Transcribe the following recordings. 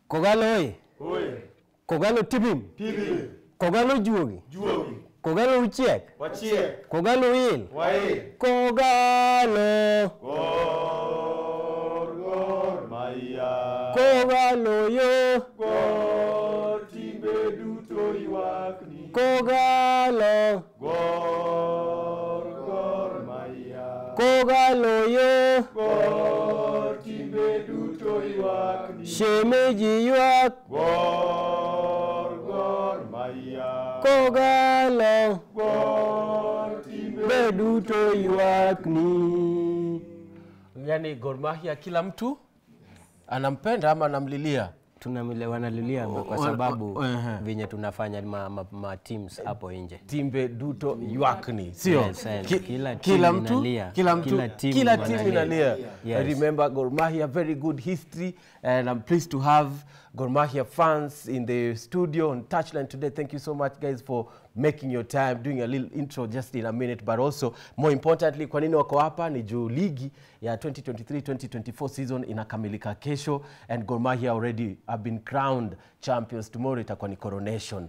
Kogalo oye! Oye, Kogalo tipim! tibi, Kogalo juogi! juogi, Kogalo uchiek! wachiek, Kogalo wil! wail, Kogalo! gor, gor, maya. Kogalo yo! Gor, timbe duto ywakni. Kogalo! Gor, gor, maya. Kogalo yo! Gor, timbe duto ywakni. Shemeji ywak! Gor, gor, maya. Kogalo! Gor, timbe Be duto ywak ni. yani Gor Mahia kila mtu anampenda ama anamlilia Tunamile wanalilia kwa wa- sababu wa- ehe. venye tunafanya ma, ma, ma teams hapo nje. timbe duto ywakni sio Yes, yes. Ki- Kila kila timu mtu inalia. kila mtu Kila timu kila timu wanalia. inalia Yes. I remember Gor Mahia very good history and I'm pleased to have Gor Mahia fans in the studio on Touchline today thank you so much guys for making your time doing a little intro just in a minute but also more importantly kwa nini wako hapa ni juu ligi ya 2023-2024 season inakamilika kesho and Gor Mahia already have been crowned champions tomorrow itakuwa ni coronation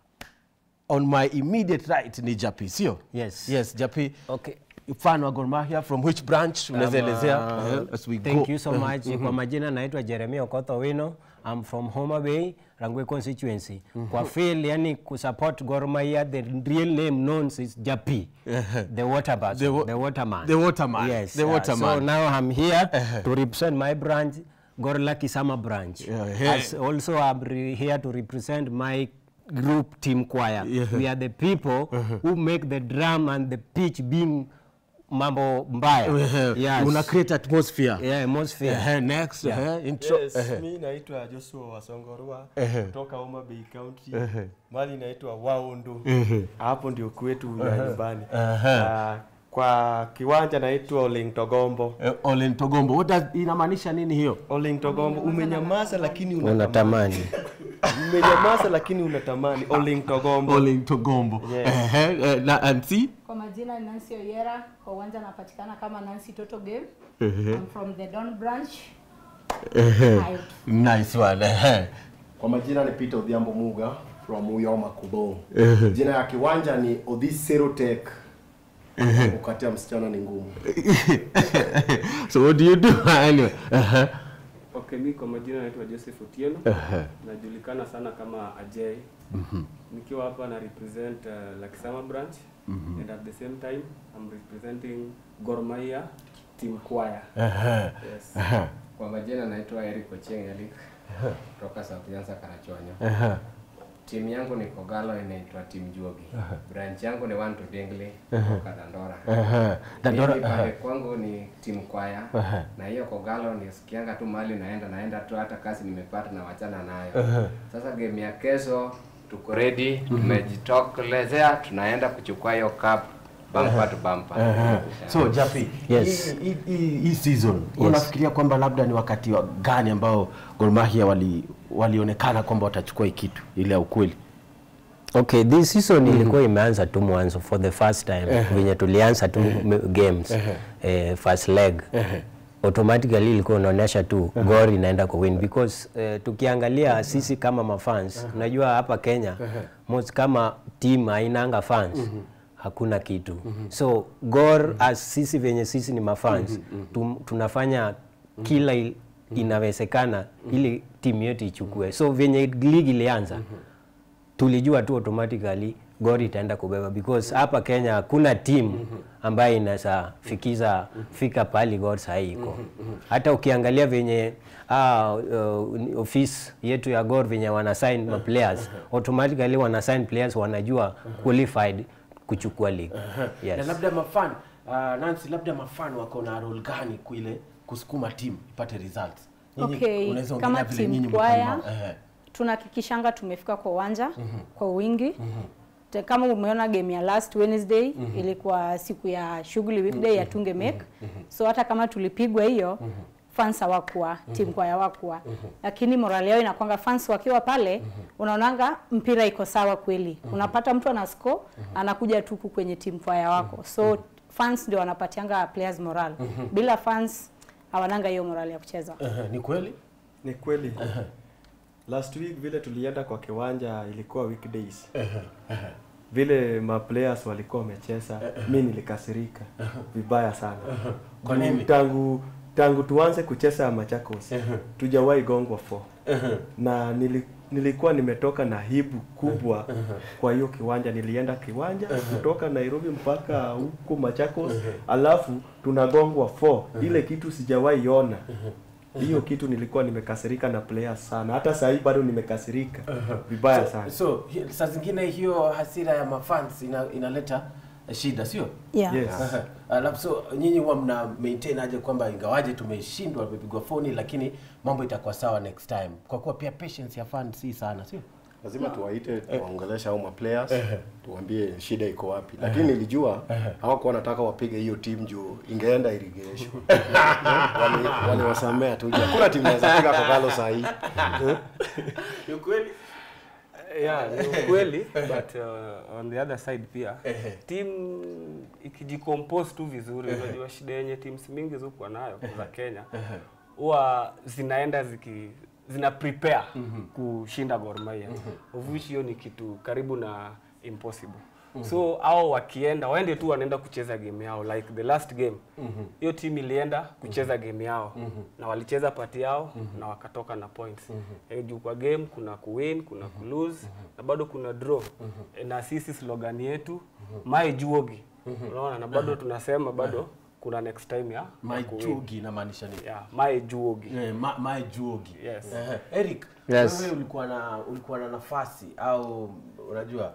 on my immediate right ni Japi sio Yes. yes Japi Okay. fan wa Gor Mahia from which branch unaweza elezea eh, as we Thank go you so much. Kwa majina naitwa Jeremia Okoth Owino. I'm from Homa Bay, Rangwe constituency. Kwa field yani kusupport Gor Mahia, the real name known is Japi. the water person, The wa- the waterman. the waterman, Yes. the uh, waterman. so now I'm here to represent my branch, Gor Lucky Summer branch. Yeah, yeah. As also I'm re- here to represent my group team choir. Yeah. We are the people who make the drum and the pitch being mambo mbaya. Yes. una create atmosphere Yeah, atmosphere. Eh, next eh, intro Yes, eh, mi naitwa Joshua Wasongorwa Ehe. kutoka Homa Bay County. Mali inaitwa Waundu. Hapo ndio kwetu ya nyumbani. Ah, kwa kiwanja naitwa Oling Togombo. eh, Olen Togombo what does inamaanisha nini hiyo Oling Togombo umenyamaza lakini Unatamani. Umenyamaza lakini unatamani Oling Togombo. Olen Togombo Yes. eh, eh, na and see Kwa majina ni Nancy Oyera, kwa uwanja napatikana kama Nancy Toto Game. I'm from the Don branch. Hi. nice one eh. Kwa majina ni Peter Odhiambo Muga from Uyoma Kubo. Jina ya kiwanja ni Odhis Serotech. Kukatia msichana ni ngumu. so what do you do anyway eh, Okay, mi kwa majina naitwa Joseph Otieno. Najulikana sana kama Ajay. Nikiwa hapa na represent uh, Lakisama branch and at the same time I'm representing Gor Mahia team choir. Yes. Kwa majina naitwa Eric Ochieng Eric kutoka South Nyanza Karachuonyo. eh, Timu yangu ni Kogalo inaitwa Team Juogi. Branch yangu ni One to Dingley kutoka Dandora. eh, Dandora, Mimi pale eh, kwangu ni team kwaya Ehe. na hiyo Kogalo nisikianga tu mahali naenda naenda tu hata kazi nimepata na wachana nayo. Sasa game ya kesho tuko ready, tumejitokelezea tunaenda kuchukua hiyo cup bumper to bumper. eh. so Japi Yes. hii- hii- hii hii season unafikiria kwamba labda ni wakati wa gani ambao Gor Mahia wali walionekana kwamba watachukua hii kitu ile ya ukweli Okay, this season ilikuwa imeanza tu mwanzo for the first time venye tulianza tu m- games eh, first leg automatically ilikuwa inaonyesha tu Gor inaenda ku win because eh, tukiangalia sisi kama mafans unajua hapa Kenya most kama team hainanga fans hakuna kitu so Gor as sisi venye sisi ni mafans tum, tunafanya kila il- inawezekana ili timu yetu ichukue so venye ligi ilianza tulijua tu automatically Gor itaenda kubeba because hapa Kenya hakuna timu ambayo inaweza fikiza fika pali Gor sahii iko. Hata ukiangalia venye ah, uh, office yetu ya Gor venye wana sign ma players automatically wana sign players wanajua qualified kuchukua league. na Yes. labda mafan uh, Nancy, labda mafan wako na role gani kuile kusukuma timu ipate results Nyinyi Okay, unaweza kama ongelea vile team nyinyi choir, mko na- eh, tunahakikishanga tumefika kwa uwanja kwa wingi Te- kama umeona game ya last Wednesday ilikuwa siku ya shughuli weekday ya tunge make so hata kama tulipigwa hiyo fans hawakuwa team kwa hawakuwa lakini morale yao inakwanga fans wakiwa pale unaonanga mpira iko sawa kweli unapata mtu ana score anakuja tu huku kwenye team kwa wako so fans ndio wanapatianga players moral bila fans hawananga hiyo morale ya kucheza eh, ni kweli Ni kweli. last week vile tulienda kwa kiwanja ilikuwa weekdays vile ma players walikuwa wamecheza mi nilikasirika vibaya sana Kwa Juu nini? tangu tangu tuanze kucheza Machakos tujawahi gongwa 4 na nili, nilikuwa nimetoka na hibu kubwa kwa hiyo kiwanja nilienda kiwanja kutoka Nairobi mpaka huko Machakos alafu tunagongwa 4 ile kitu sijawahi ona hiyo kitu nilikuwa nimekasirika na players sana hata saa hii bado nimekasirika vibaya sana so hi- saa zingine hiyo hasira ya mafans ina, inaleta shida sio yeah. yes Aha. Alafu so nyinyi huwa mna maintain aje kwamba ingawaje tumeshindwa tumepigwa foni lakini mambo itakuwa sawa next time kwa kuwa pia patience ya fans si sana sio lazima tuwaite tuwaongelesha au maplayers tuambie shida iko wapi lakini nilijua hawakuwa wanataka wapige hiyo timu juu ingeenda irrigation wali waliwasamea tu hakuna timu inaweza piga Kogalo saa hii ni kweli yeah, ni ukweli but uh, on the other side pia team ikijicompose tu vizuri unajua shida yenye teams mingi zikuwa nayo za Kenya huwa zinaenda ziki zina prepare kushinda Gor Mahia of which hiyo ni kitu karibu na impossible so au wakienda waende tu wanaenda kucheza game yao like the last game hiyo team ilienda kucheza game yao na walicheza pati yao na wakatoka na points Eh, juu kwa game kuna kuwin kuna kulose na bado kuna draw Eh, na sisi slogan yetu mai juogi unaona na bado tunasema bado kuna next time ya ya kuwin. maijugi inamaanisha nini yeah, mai juogi Eh, ma, maejuogi Yes. Ehe. Eric Yes. wewe ulikuwa na ulikuwa na nafasi au unajua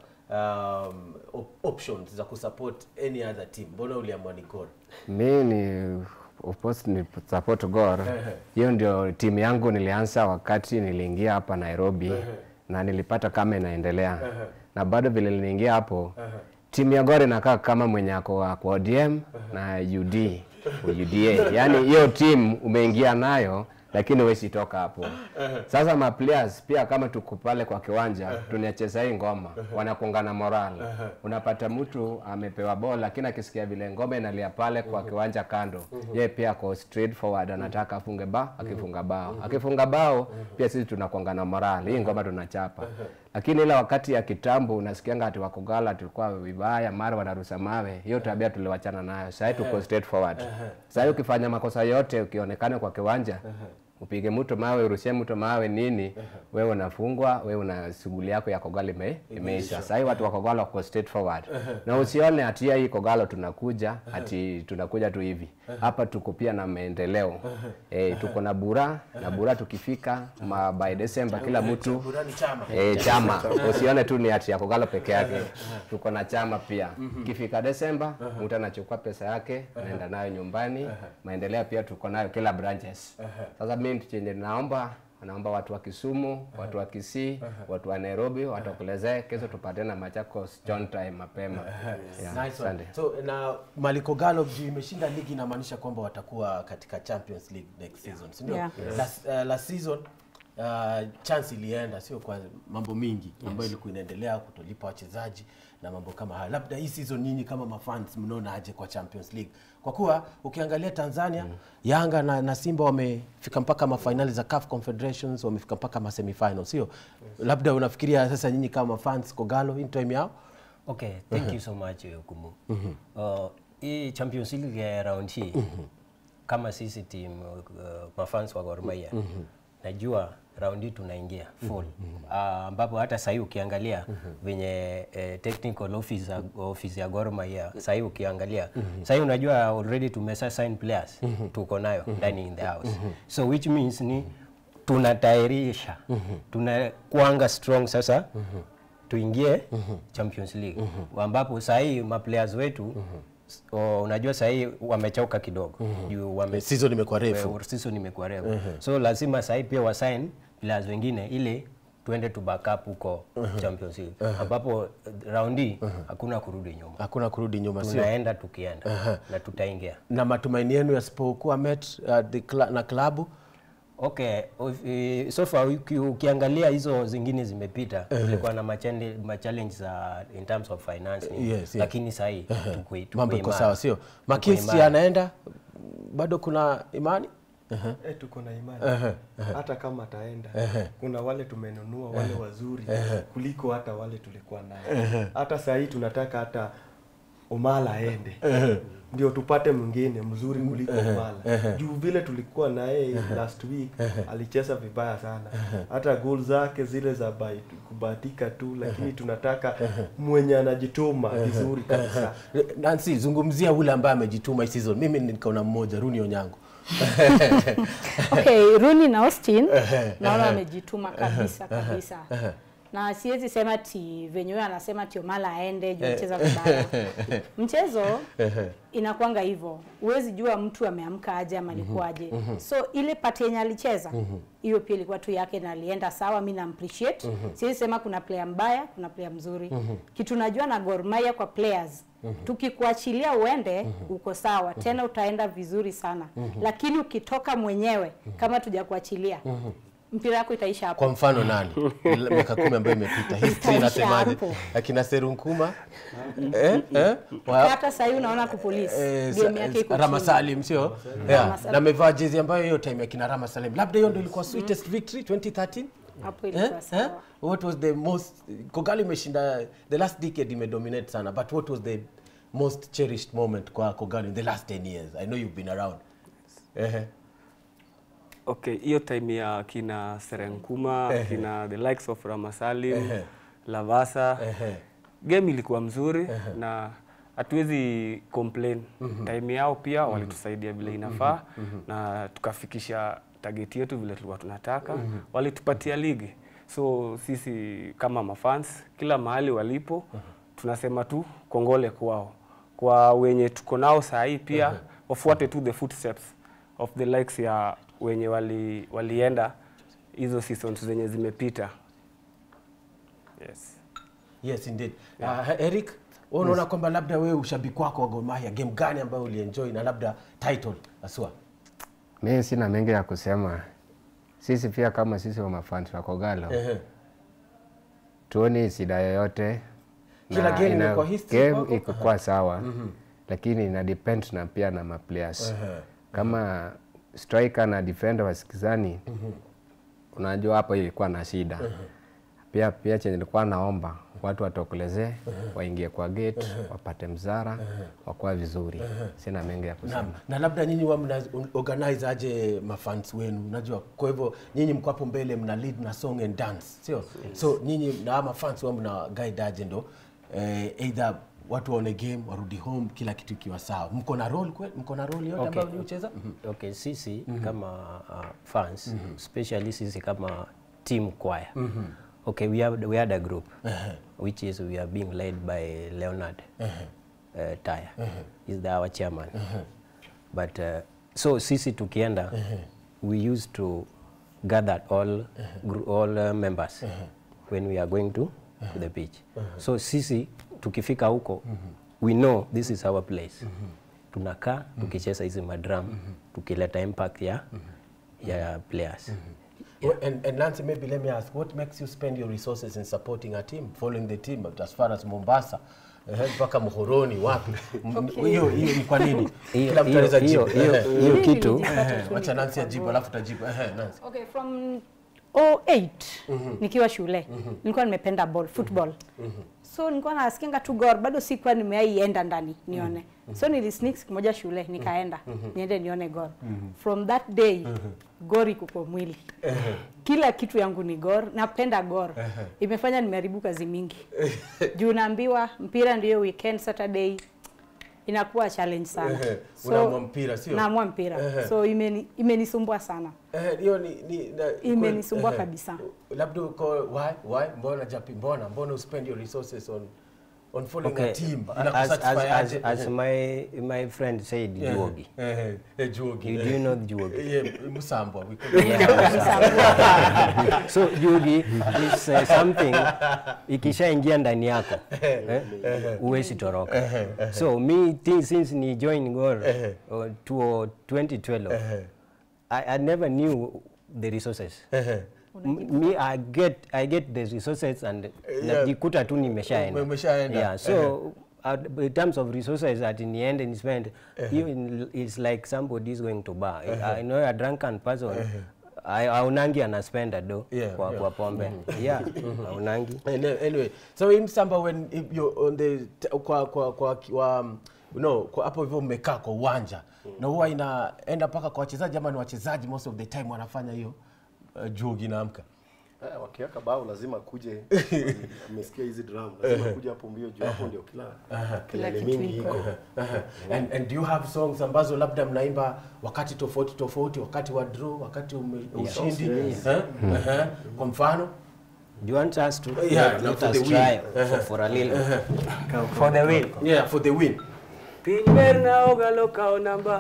um, op options za kusupport any other team mbona uliamua ni Gor mi ni of course ni support Gor. Hiyo ndio timu yangu nilianza wakati niliingia hapa Nairobi na nilipata kama inaendelea na bado vile niliingia hapo timu ya Gor inakaa kama mwenye ako wa- kwa ODM na UD UDA, yaani hiyo timu umeingia nayo lakini huwezi toka hapo. Sasa ma players pia kama tuko pale kwa kiwanja tunacheza hii ngoma, wanakungana moral. Unapata mtu amepewa ball lakini akisikia vile ngoma inalia pale kwa kiwanja kando, yeye pia ako straight forward anataka afunge ba, akifunga bao. Akifunga bao pia sisi tunakungana moral. Hii ngoma tunachapa. Lakini ile wakati ya kitambo unasikianga ati wakogala tulikuwa vibaya, mara wanarusa mawe. Hiyo tabia tuliwachana nayo. Sasa tuko straight forward. Sasa ukifanya makosa yote ukionekana kwa kiwanja upige mtu mawe, urushie mtu mawe nini, wewe unafungwa, wewe una shughuli yako ya Kogalo ime, imeisha. Sasa hii watu wa Kogalo wako straight forward. Na usione ati hii Kogalo tunakuja ati tunakuja tu hivi. Hapa tuko pia na maendeleo. Eh, tuko na bura na bura tukifika ma by December kila mtu burani chama Eh, chama usione tu ni ati ya Kogalo peke yake, tuko na chama pia. Ikifika Desemba mtu anachukua pesa yake anaenda nayo nyumbani. Maendeleo pia tuko nayo kila branches. Sasa mimi chenye naomba naomba watu wa Kisumu, watu wa Kisii, watu wa Nairobi watokelezee, kesho tupate na Machakos John time mapema. Yeah, Nice one. asante. So na Maliko Galo juu imeshinda ligi inamaanisha kwamba watakuwa katika Champions League next season, si ndio? Yeah. Last, uh, last season uh, chance ilienda sio kwa mambo mingi ambayo ilikuwa inaendelea kutolipa wachezaji na mambo kama hayo. Labda hii season nyinyi kama mafans mnaona aje kwa Champions League? Kwa kuwa ukiangalia Tanzania Yanga na, na Simba wamefika mpaka mafinali za CAF Confederations, wamefika mpaka ma semifinal, sio? Labda unafikiria sasa nyinyi kama mafans Kogalo in time yao Okay, thank you so much uh, Kumu. Uh, hii Champions League ya round hii kama sisi team uh, mafans wa Gor Mahia najua round hii tunaingia full Ah, ambapo hata sahii ukiangalia venye eh, technical office ya, office ya Gor Mahia sahii ukiangalia sahii unajua already tumesa sign players tuko nayo ndani in the house so which means ni tunatayarisha tunakuanga strong sasa tuingie Champions League ambapo sahii maplayers wetu s- o, unajua sahii wamechoka kidogo juu wame season imekuwa refu. we- season imekuwa refu so lazima sahii pia wasign players wengine ili tuende tu backup huko Champions League ambapo uh, round hii hakuna kurudi nyuma Hakuna kurudi nyuma, sio? tunaenda tukienda na tutaingia na matumaini yenu yasipokuwa met uh, the cl na klabu Okay, of- eh, so far uki, ukiangalia hizo zingine zimepita tulikuwa na machende- machallenge za in terms of finance nini. Yes, yes. lakini sahii tuko- tuko mambo iko imara. sawa, sio? Tuko Makinsi imara. anaenda bado kuna imani eh, tuko na imani hata kama ataenda kuna wale tumenunua wale wazuri kuliko hata wale tulikuwa naye hata saa hii tunataka hata Omala aende ndio tupate mwingine mzuri kuliko Omala juu vile tulikuwa naye last week alicheza vibaya sana hata goal zake zile za bai- kubahatika tu lakini tunataka mwenye anajituma vizuri kabisa Nancy, zungumzia ule ambaye amejituma hii season. Mimi niko na mmoja Runi Onyango. okay Rooney na Austin naona wamejituma kabisa kabisa na siwezi sema ti venye huyo anasema ti Omala aende juu cheza vibaya mchezo inakwanga hivyo huwezi jua mtu ameamka aje ama alikuwaje so ile pati yenye alicheza hiyo pia ilikuwa tu yake na alienda sawa mi na appreciate siwezi sema kuna player mbaya kuna player mzuri kitu najua na Gor Mahia kwa players tukikuachilia uende uko sawa tena utaenda vizuri sana lakini ukitoka mwenyewe kama tujakuachilia mpira wako itaisha hapo Kwa mfano nani? Miaka kumi ambayo imepita. History Itaisha inasemaje? hapo. Akina Serunkuma? Eh? Eh? Wa- hata sahii unaona kupolisi Eh, game yake iko Rama chini. Salim sio? Yeah. Salim. Na amevaa jezi ambayo hiyo time ya kina Rama Salim. Labda hiyo ndio ilikuwa sweetest victory 2013. hapo Eh? ilikuwa Eh? sawa What was the most Kogali imeshinda the last decade imedominate sana but what was the most cherished moment kwa Kogali in the last 10 years? I know you've been around. Eh. Okay, hiyo time ya kina Serenkuma, kina the likes of Ramasalim, Lavasa. Game ilikuwa mzuri na hatuwezi complain. Time yao pia walitusaidia vile inafaa na tukafikisha target yetu vile tulikuwa tunataka. Walitupatia ligi. So sisi kama mafans kila mahali walipo tunasema tu kongole kwao. Kwa wenye tuko nao saa hii pia wafuate tu the footsteps of the likes ya wenye wali, walienda hizo seasons zenye zimepita. Yes. Yes indeed. Uh, Eric, wewe unaona kwamba labda wewe ushabiki wako wa Gor Mahia game gani ambayo ulienjoy na labda title aswa? Mimi sina mengi ya kusema. Sisi pia kama sisi wa mafans wa Kogalo Ehe. tuoni shida yoyote. Kila Na game ina- imekuwa history kwako? game iko kwa sawa lakini ina depend na pia na maplayers kama striker na defender wasikizani unajua hapo ilikuwa na shida pia pia chenye nilikuwa naomba watu watokelezee waingie kwa gate wapate mzara wakuwa vizuri sina mengi ya kusema Na, na labda nyinyi wa mna organize aje mafans wenu unajua kwa hivyo nyinyi mko hapo mbele mna lead na song and dance sio so nyinyi na mafans wa mna guide aje ndo eh, either watu waone game warudi home kila kitu ikiwa sawa mko na role kweli mko na role yote Okay. ambayo mlicheza okay sisi kama uh, fans especially sisi kama team choir okay we, have, we had a group which is we are being led by leonard uh, taya is the, our chairman but uh, so sisi tukienda we used to gather all, gr- all uh, members when we are going to, to the beach so sisi tukifika huko we know this is our place tunakaa tukicheza hizi madram tukileta impact ya, ya players Well, and, and Nancy, maybe let me ask, what makes you spend your resources in supporting a team, following the team but as far as Mombasa eh, mpaka Muhoroni wapi? M- Hiyo hiyo ni kwa nini? Hiyo- Kila mtu hiyo- anaweza hiyo- jibu. hiyo- Eh, hiyo Mimi kitu nilijipata eh, tu Wacha niko Nancy kwa ajibu Gor. alafu tajibu. Eh, Nancy. Okay, from 08 nikiwa shule nilikuwa nimependa ball football so nilikuwa nasikianga tu Gor bado sikuwa nimeienda ndani nione so nilisneak siku moja shule nikaenda niende nione Gor from that day Gor iko kwa mwili kila kitu yangu ni Gor napenda Gor imefanya nimeharibu kazi mingi juu naambiwa mpira ndio weekend Saturday inakuwa challenge sana Ehe, unaamua mpira, sio? naamua mpira Ehe. so imeni- imenisumbua sana Eh, hiyo ni, ni na, Imenisumbua eh, kabisa. Labda uko why why mbona japi mbona mbona you spend your resources on on following okay a team as, as, inakusatisfy as, aje? as Eh, my, my friend said eh, juogi eh, eh, Juogi. You- do you know the Juogi? Yeah, Musambwa. we call it so jugi is uh, something ikishaingia ndani yako eh, huwezi toroka so me thi- since ni join Gor uh, to 2012 I, I never knew the resources M- me I get I get the resources and najikuta tu nimeshaenda Umeshaenda. yeah so uh, in terms of resources ati niende ni spend hiyo in- is like somebody is going to bar I know a drunken person I- aunangi anaspenda do Yeah, kwa, yeah. kwa pombe yeah aunangi Anyway, anyway, so hii Msamba when if you're on the t- kwa kwa kwa, kwa um, no, kwa hapo hivyo mmekaa kwa uwanja na huwa inaenda mpaka kwa wachezaji ama ni wachezaji most of the time wanafanya hiyo uh, jugi inaamka Eh, wakiweka bao lazima kuje amesikia hizi drum lazima kuja hapo mbio juu hapo ndio kila kelele kitu mingi iko. iko and, and do you have songs ambazo labda mnaimba wakati tofauti tofauti wakati wa draw wakati ume, ushindi Eh? Eh, kwa mfano do you want us to Yeah, no, let for us the win. try for, for a little for the win yeah for the win Piny ber na ogalo kao namba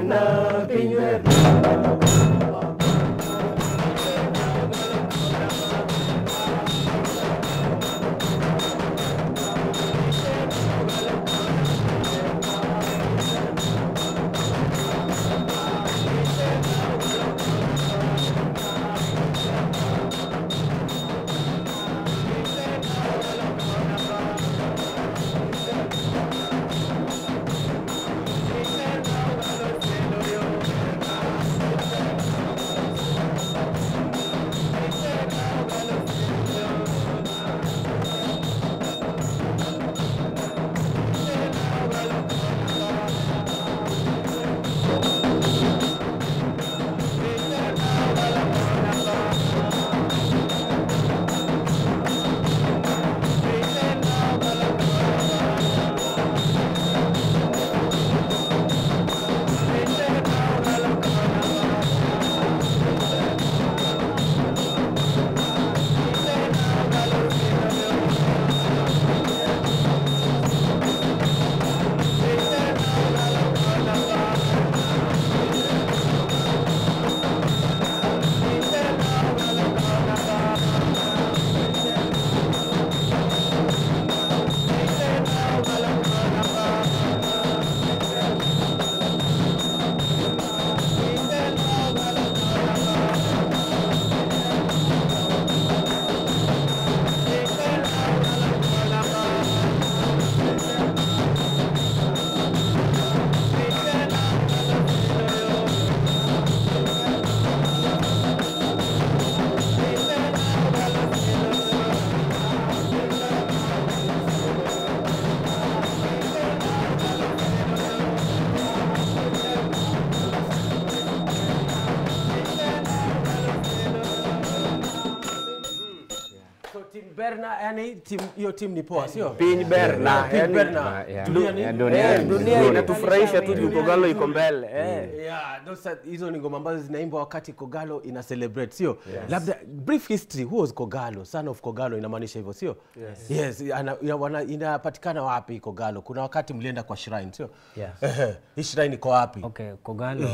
so team Berna yani team hiyo team ni poa sio Piny ber na Piny yani- Berna yeah. dunia ni Yeah, Eh, dunia ni dunia nzuri. inatufurahisha tu juu Dunia Kogalo ni iko nzuri. mbele eh. Yeah, those are- hizo ni ngoma ambazo zinaimbwa wakati Kogalo ina celebrate sio? Labda brief history, who was Kogalo? Son of Kogalo inamaanisha hivyo sio? Yes. Yes, ana- ina- wana- inapatikana wapi Kogalo? Kuna wakati mlienda kwa shrine sio? Yes. Ehe, Hii shrine iko wapi? Okay, Kogalo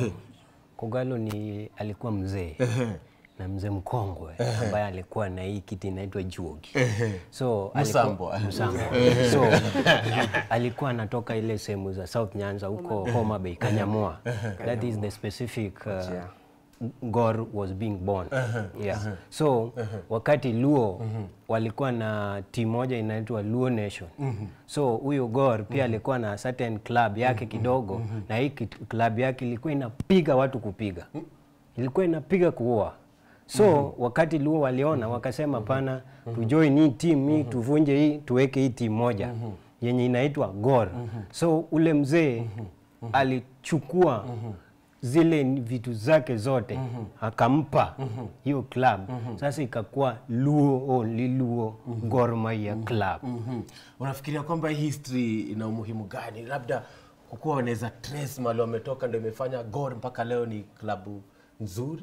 Kogalo ni alikuwa mzee na mzee mkongwe ambaye alikuwa na hii kiti inaitwa juogi. So Msambo. alikuwa, Msambo. so alikuwa anatoka ile sehemu za South Nyanza huko Homa Bay, Kanyamwa. That is the specific uh, Gor was being born. Yeah. So wakati Luo walikuwa na timu moja inaitwa Luo Nation. So huyo Gor pia alikuwa na certain club yake kidogo na hii kit- club yake ilikuwa inapiga watu kupiga. Ilikuwa inapiga kuua. So wakati Luo waliona wakasema pana tujoin hii team hii tuvunje hii tuweke hii timu moja yenye inaitwa Gor. So ule mzee alichukua zile ni vitu zake zote akampa hiyo club sasa ikakuwa Luo only Luo Gor Mahia club Mhm. Unafikiria kwamba hii history ina umuhimu gani? Labda kukuwa wanaweza trace mahali wametoka ndio imefanya Gor mpaka leo ni klabu nzuri.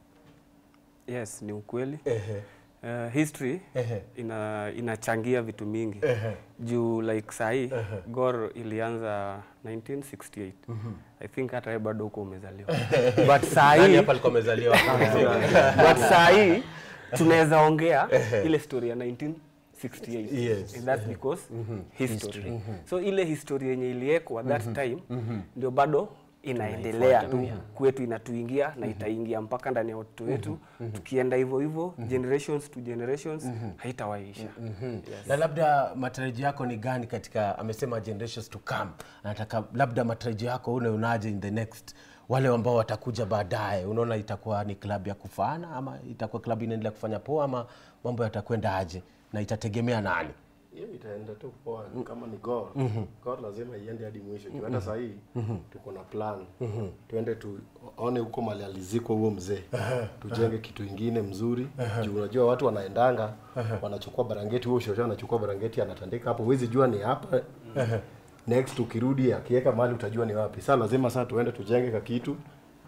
Yes, ni ukweli. Ehe. Uh, history Ehe. ina inachangia vitu mingi juu like sahii Gor ilianza 1968 I think hata wewe bado huko umezaliwa but Nani sahii hapa alikuwa amezaliwa? but sahii tunaweza ongea ile story ya 1968 Yes. that's because history so ile history yenye iliekwa that time ndio bado inaendelea tu kwetu inatuingia na itaingia mpaka ndani ya watoto wetu tukienda hivyo hivyo generations to generations haitawaisha yes. na labda matarajio yako ni gani katika amesema generations to come anataka labda matarajio yako une unaje in the next wale ambao watakuja baadaye unaona itakuwa ni klabu ya kufaana ama itakuwa klabu inaendelea kufanya poa ama mambo yatakwenda aje na itategemea nani hiyo itaenda tu poa kama ni Gor Gor lazima iende hadi mwisho juu hata saa hii tuko na plan tuende tuone huko mali alizikwa huo mzee tujenge kitu ingine mzuri juu unajua watu wanaendanga wanachukua barangeti huo shosho anachukua barangeti anatandika hapo huwezi jua ni hapa next ukirudi akiweka mali utajua ni wapi saa lazima saa tuende tujenge ka kitu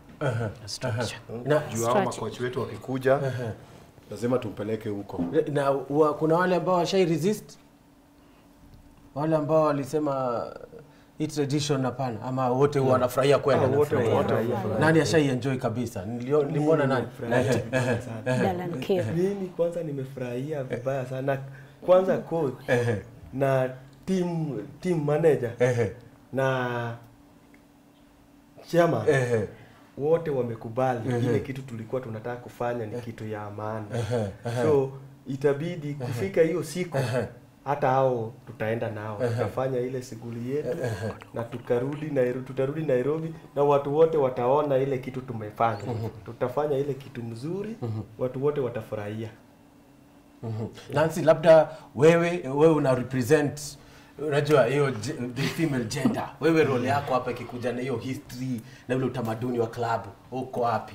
na, juu hao makochi wetu wakikuja lazima tumpeleke huko na wa, kuna wale ambao washai resist wale ambao walisema hii tradition hapana ama wote mm. wanafurahia kwenda Ah, wote wanafurahia. nani ashai enjoy kabisa Nilio- nilimwona nani Nimefurahia sana. Dalan Kev. mimi kwanza nimefurahia vibaya sana kwanza coach na team team manager na chama wote wamekubali ile kitu tulikuwa tunataka kufanya ni kitu ya amani so itabidi kufika hiyo siku hata hao tutaenda nao tutafanya ile shughuli yetu na tukarudi Nairobi, tutarudi Nairobi na watu wote wataona ile kitu tumefanya tutafanya ile kitu mzuri watu wote watafurahia Nancy, labda wewe wewe una represent unajua hiyo ge- the female gender. Wewe role yako hapa ikikuja na hiyo history na ule utamaduni wa club uko wapi?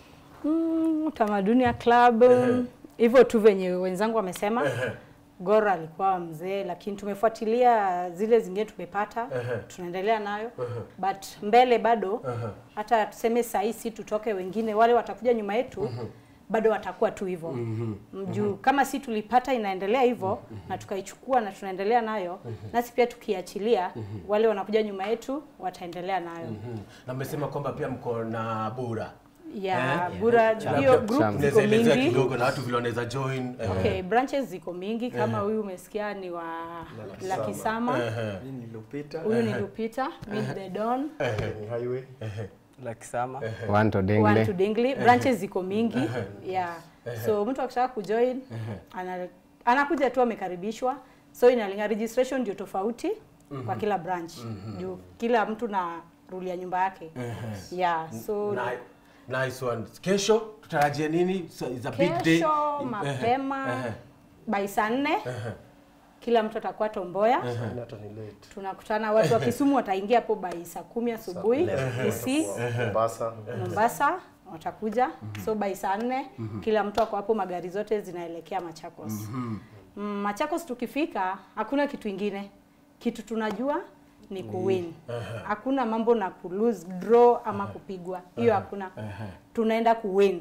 Mm, utamaduni ya club hivyo tu venye wenzangu wamesema Gor alikuwa mzee, lakini tumefuatilia zile zingine tumepata, tunaendelea nayo but mbele bado hata tuseme saa hii si tutoke, wengine wale watakuja nyuma yetu bado watakuwa tu hivyo juu kama si tulipata inaendelea hivyo na tukaichukua na tunaendelea nayo, nasi pia tukiachilia, wale wanakuja nyuma yetu wataendelea nayo Na mmesema kwamba pia mko na bura. ya Eh? bura hiyo group ziko Unaweza elezea mingi kidogo na watu vile wanaweza join. eh, Okay, branches ziko mingi kama huyu umesikia ni wa Lakisama, mimi nilipita huyu ni Lupita, Meet the Dawn, ni highway lakisama One to One Dingley. to Dingley. Branches ziko mingi. Yeah. So mtu akitaka kujoin ana, anakuja tu amekaribishwa. So inalinga registration ndio tofauti kwa kila branch. Juu kila mtu na rule ya nyumba yake. Yeah. So Ni- Nice one. Kesho tutarajie nini? So, it's a big day. kesho Eh, mapema eh, by saa nne kila mtu atakuwa Tomboya. hata ni late tunakutana watu wa Kisumu wataingia hapo by saa kumi asubuhi Kisii, Mombasa Mombasa watakuja so by saa nne kila mtu ako hapo, magari zote zinaelekea Machakos. Mm, Machakos tukifika hakuna kitu ingine, kitu tunajua ni kuwin. Hakuna mambo na ku lose draw ama kupigwa, hiyo hakuna. Tunaenda kuwin,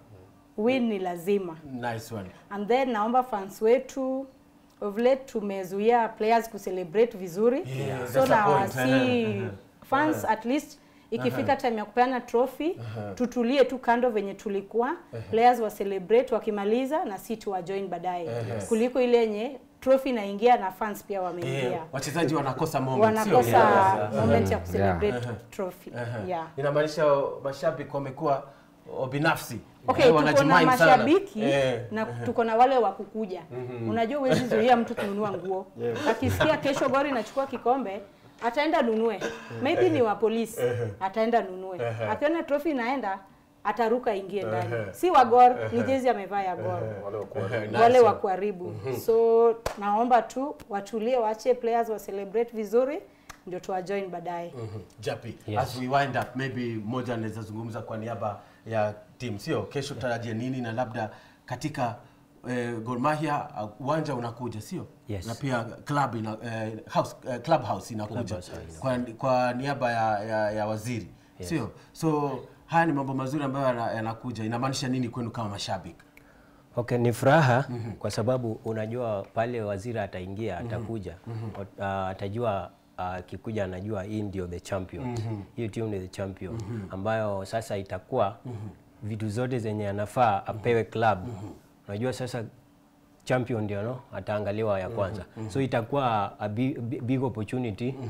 win ni lazima Nice one. and then naomba fans wetu of late tumezuia players kucelebrate vizuri Yeah, so that's a na point. si fans at least ikifika time ya kupeana trophy tutulie tu kando venye tulikuwa players wa celebrate wakimaliza na si tuwa join baadaye kuliko ile yenye trophy inaingia na fans pia wameingia Yeah, wachezaji wanakosa moment. sio? wanakosa Yeah. moment ya kucelebrate trophy yeah Inamaanisha mashabiki wamekuwa binafsi. Okay, Eh, tuko na wanajimind sana. mashabiki Eh. na tuko na wale wa kukuja. Unajua huwezi zuia mtu kununua nguo. Akisikia kesho Gor inachukua kikombe, ataenda nunue. Maybe ni wa polisi, ataenda nunue. Akiona trophy inaenda, ataruka ingie ndani. Si wa Gor, ni jezi amevaa ya Gor. wale wa kuwa Wale wa kuharibu. So naomba tu watulie, waache players wa celebrate vizuri ndio tuwa join baadaye. Japi, Yes. as we wind up, maybe mmoja anaweza zungumza kwa niaba ya team, sio? Kesho tarajia nini na labda katika eh, Gor Mahia uh, uwanja unakuja, sio? Yes. Na pia club ina, eh, house, eh, club house inakuja Clubhouse inakuja. kwa, kwa niaba ya, ya, ya waziri, sio? So haya ni mambo mazuri ambayo yana- yanakuja. Inamaanisha nini kwenu kama mashabiki? Okay, ni furaha kwa sababu unajua pale waziri ataingia atakuja uh, atajua akikuja anajua hii ndio the champion hiyo timu ni the champion ambayo sasa itakuwa vitu zote zenye anafaa apewe club unajua sasa champion ndio no ataangaliwa ya kwanza so itakuwa a big, big opportunity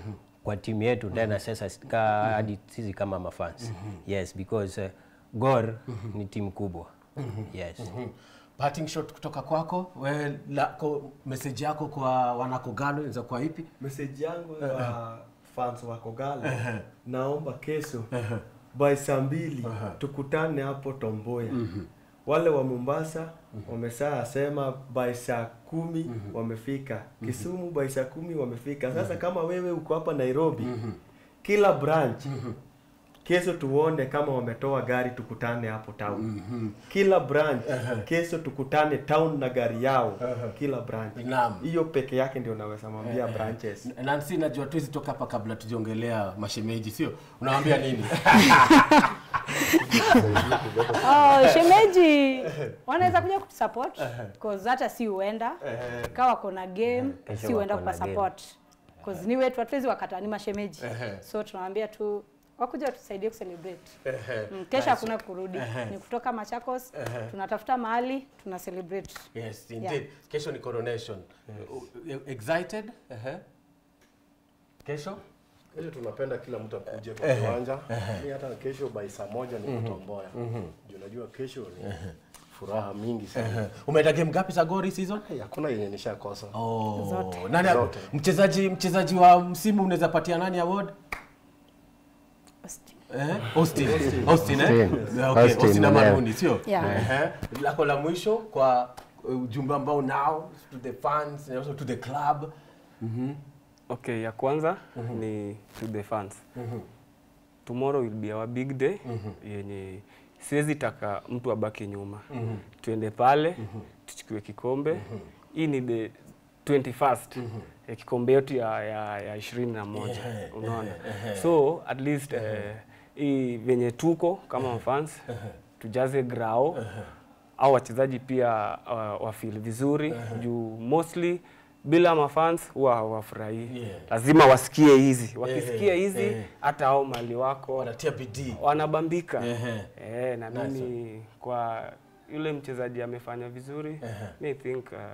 kwa timu yetu tena sasa s- ka, hadi sisi kama mafans yes because uh, Gor ni timu kubwa yes parting shot kutoka kwako we, lako message yako kwa wanakogalo inaweza kuwa ipi Message yangu kwa fans wa Kogalo, naomba kesho by saa mbili tukutane hapo Tomboya. Wale wa Mombasa wamesha sema by saa kumi wamefika. Kisumu by saa kumi wamefika. Sasa kama wewe uko hapa Nairobi, kila branch kesho tuone kama wametoa gari tukutane hapo town. Kila branch kesho tukutane town na gari yao. Kila branch. Naam. Hiyo peke yake ndio naweza mwambia branches. Nancy, najua tuwezi toka hapa kabla tujiongelea mashemeji, sio? Unawambia nini? Oh, shemeji wanaweza kuja kutusupport cause hata si uenda kawa wako na game Kesho si uenda wako na kwa support cause ni wetu hatuwezi wakata ni mashemeji so tunawaambia tu wakuja watusaidie kucelebrate mm, kesho hakuna kurudi ni kutoka Machakos tunatafuta mahali tuna celebrate Yes, indeed. Kesho ni coronation. Uh, Excited? Ehe. Kesho? Kesho tunapenda kila mtu akuje kwa kiwanja. Mimi hata kesho by saa moja niko Tomboya. Juu najua kesho ni furaha mingi sana. Umeenda game ngapi za Gor hii season? Hey, Hakuna yenye nishakosa. Oh, Zote. nani Zote. mchezaji mchezaji wa msimu unaweza patia nani award? Eh? Austin. Austin, eh? Austin. Yeah, okay. Austin Austin mwenyewe. Amaruni, sio? Yeah. Ehe. Lako la mwisho kwa uh, ujumbe ambao nao to the fans and also to the club. Okay, ya kwanza ni to the fans. Tomorrow will be our big day yenye siwezi taka mtu abaki nyuma. Tuende pale tuchukue kikombe. Hii ni the 21st ya kikombe yetu ya, ya, ya ishirini na moja unaona, so at least eh, hii venye tuko kama fans tujaze grao au wachezaji pia uh, wafeel vizuri juu mostly bila mafans huwa hawafurahii Yeah. lazima wasikie hizi wakisikia Eh, hizi eh. hata hao mali wako Wanatia bidii. wanabambika Ehe. eh, na mimi kwa yule mchezaji amefanya vizuri mi think uh,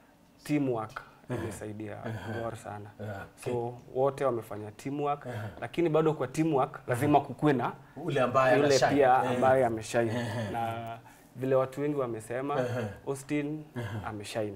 teamwork imesaidia Gor sana so wote wamefanya teamwork lakini bado kwa teamwork lazima kukuwe na Ule ambaye yule anashine. pia Eh. ambaye ameshine na vile watu wengi wamesema Austin ameshine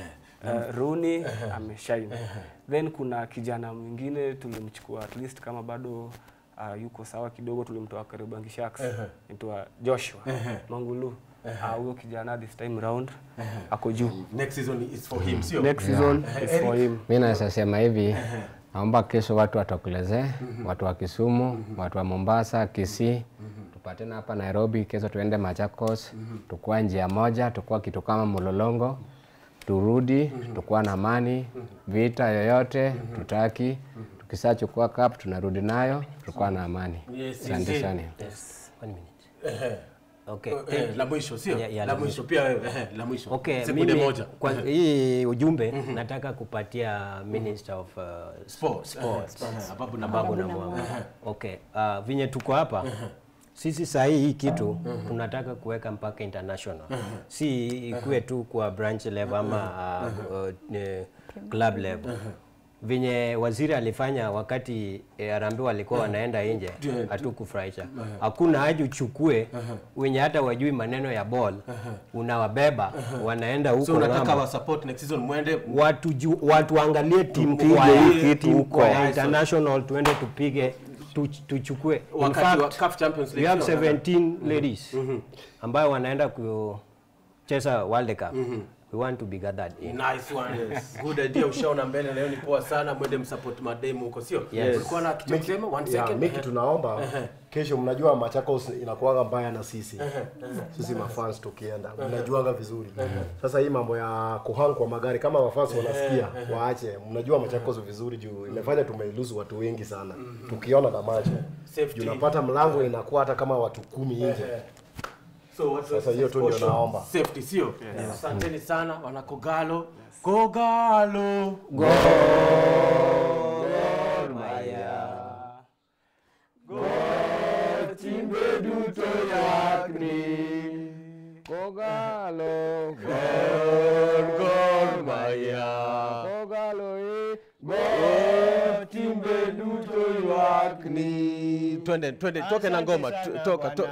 uh, Rooney ameshine then kuna kijana mwingine tulimchukua at least kama bado uh, yuko sawa kidogo tulimtoa Kariobangi Sharks anaitwa Joshua Mangulu Ah, huyo kijana this time round ako juu Next season is for him, sio? next season is for him Mi naweza sema hivi, naomba kesho watu watokelezee, watu wa Kisumu, watu wa Mombasa, Kisii, tupatane hapa Nairobi, kesho tuende Machakos, tukua njia moja, tukua kitu kama mlolongo, turudi, tukua na amani, vita yoyote tutaki, tukisachukua cup tunarudi nayo, tukua na amani. Yes, Asante indeed. sana. yes one minute okay Eh, la mwisho sio? Ya- ya, la la mwisho pia wewe, eh, la mwisho. Okay, Sekunde mimi moja. kwa hii ujumbe nataka kupatia Minister of uh, Sports. Sports. Eh, eh, Ababu na Ababu Mwamba. na Mwamba. Okay, uh, vinye tuko hapa sisi saa hii hii kitu tunataka kuweka mpaka international, si ikuwe tu kwa branch level ama uh, uh, eh, club level venye waziri alifanya wakati eh, Harambee walikuwa wanaenda nje, hatukufurahisha. Hakuna haja uchukue wenye hata wajui maneno ya ball, unawabeba wanaenda huko So unataka ng'ambo. wa support next season mwende watu ju, watu angalie timu Tupige kwa hii ya- kitu timu huko. kwa ya international tuende tupige tu, tuchukue in wakati wa fact CAF Champions we League. have sio? 17 ladies ambayo wanaenda kucheza World Cup we want to be gathered in Nice one. Good idea ushaona mbele leo ni poa sana mwende msupport mademu huko sio? Yes. Ulikuwa na kitu kusema one Yeah, second. Miki tunaomba kesho, mnajua Machakos inakuwaga mbaya na sisi sisi mafans tukienda, mnajuaga vizuri. Sasa hii mambo ya kuhang kwa magari, kama mafans wanasikia waache. Mnajua Machakos vizuri juu imefanya tumeiluzu watu wengi sana tukiona na macho Safety. juu unapata mlango inakuwa hata kama watu kumi nje. So what Sasa hiyo tu ndio naomba. Safety sio? Asanteni sana wana Kogalo. Kogalo. Kogalo, Gor Mahia. Kogalo, eh. Timbe duto ni twende twende toke na ngoma tu- toka to,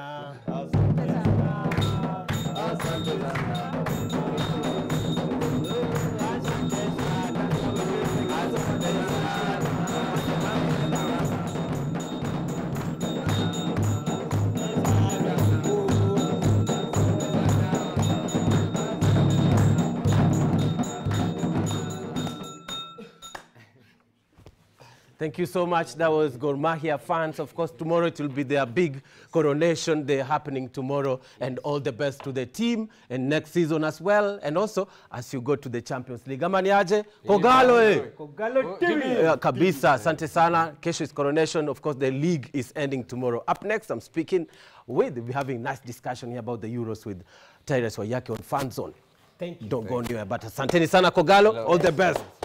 Thank you so much. That was Gor Mahia fans. Of course, tomorrow it will be their big coronation day happening tomorrow. And all the best to the team and next season as well. And also, as you go to the Champions League. Ama niaje? Kogalo eh? Kogalo TV. Yeah, kabisa. Asante sana. Kesho is coronation. Of course, the league is ending tomorrow. Up next, I'm speaking with, we're having nice discussion here about the Euros with Tyrus Wayaki on Fan Zone. Thank you. Don't go anywhere, but asanteni sana Kogalo. All the best.